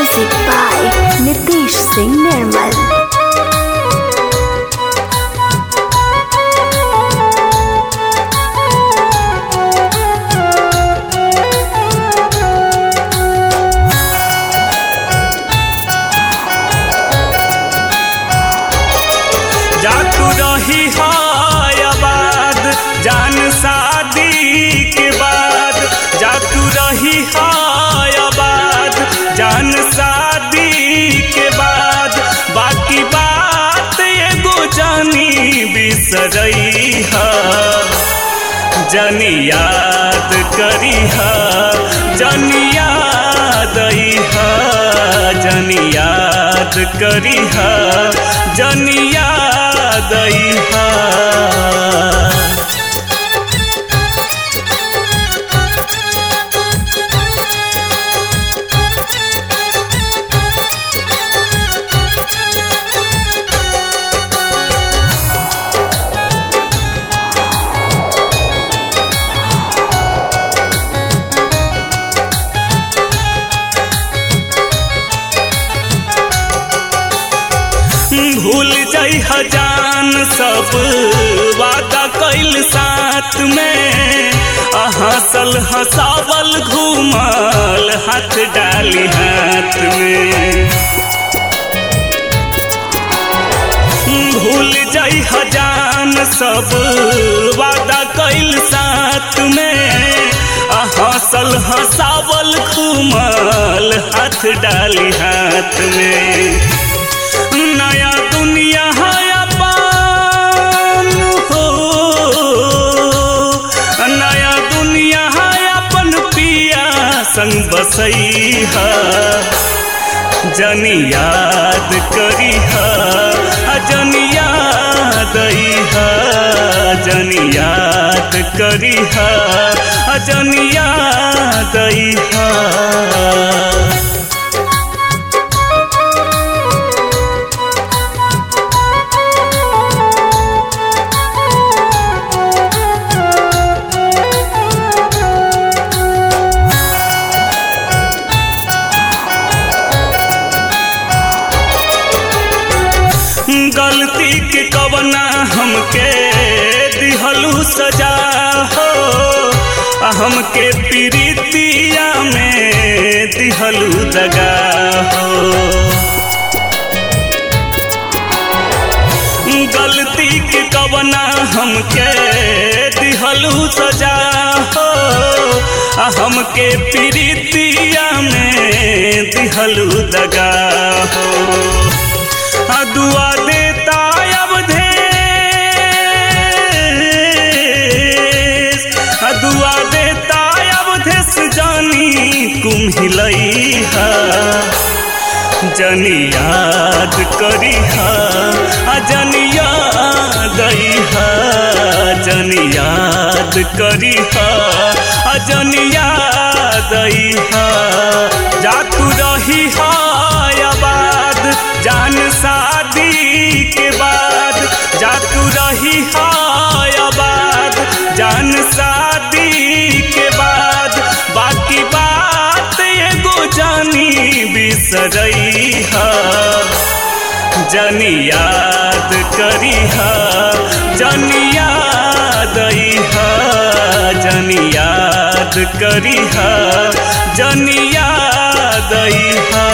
Music by Nitish Singh Nirmal. जातू रही है आबाद जान शादी के बाद जातू रही है आबाद जान शादी के बाद बाकी बात एगो जानी बिसरई है जनी याद करी है जनी याद आई है जनी याद करी है जनी याद आई है भूल जाइ हजान सब वादा कैल साथ में आ हंसल हंसावल घूमल हाथ डाली हाथ में भूल जाइ हजान सब वादा कैल साथ में आ हंसल हंसावल घूमल हाथ डाली हाथ में नया दुनिया है अपन हो नया दुनिया है अपन पिया संग बसई है जनी याद करी है जनी याद आई है जनी याद करी है जनी याद आई है गलती के कवना हमके दिहलू सजा हो आ हमके प्रीतिया में दिहलू दगा हो गलती के कवना हमके दिहलू सजा हो आ हमके प्रीतिया में दिहलू दगा हो आ दुआ देता अब देश आ दुआ देता अब देश जानी कुम्हिलई है जनी याद करी है आ जनी याद आई है जनी याद करी है आ जनी याद आई है जातू रही है आबाद जान शादी के बाद जातू रही है आबाद जान शादी के बाद बाकी बात एगो जानी बिसरई है जनी याद करी है जनी याद आई है जनी याद करी है जनी याद आई है